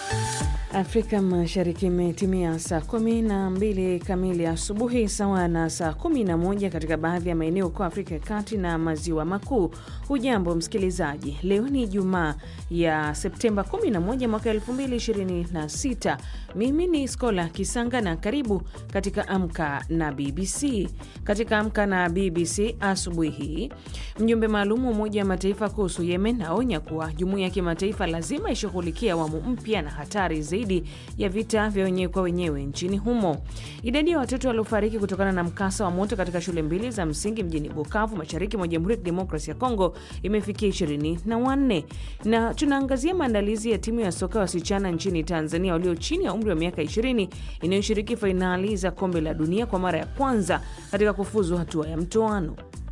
Afrika Mashariki imetimia saa kumi na mbili kamili asubuhi sawa na saa kumi na moja katika baadhi ya maeneo huko Afrika ya Kati na Maziwa Makuu. Hujambo msikilizaji, leo ni Ijumaa ya Septemba 11 mwaka 2026. Mimi ni Skola Kisanga na karibu katika Amka na BBC. Katika Amka na BBC asubuhi hii, mjumbe maalum wa Umoja wa Mataifa kuhusu Yemen aonya kuwa jumuiya ya kimataifa lazima ishughulikia awamu mpya na hatari zaidi ya vita vya wenyewe kwa wenyewe nchini humo. Idadi ya watoto waliofariki kutokana na mkasa wa moto katika shule mbili za msingi mjini Bukavu, mashariki mwa Jamhuri ya Kidemokrasia ya Kongo imefikia ishirini na wanne. Na tunaangazia maandalizi ya timu ya soka wasichana nchini Tanzania walio chini ya umri wa miaka 20 inayoshiriki fainali za kombe la dunia kwa mara ya kwanza katika kufuzu hatua ya mtoano.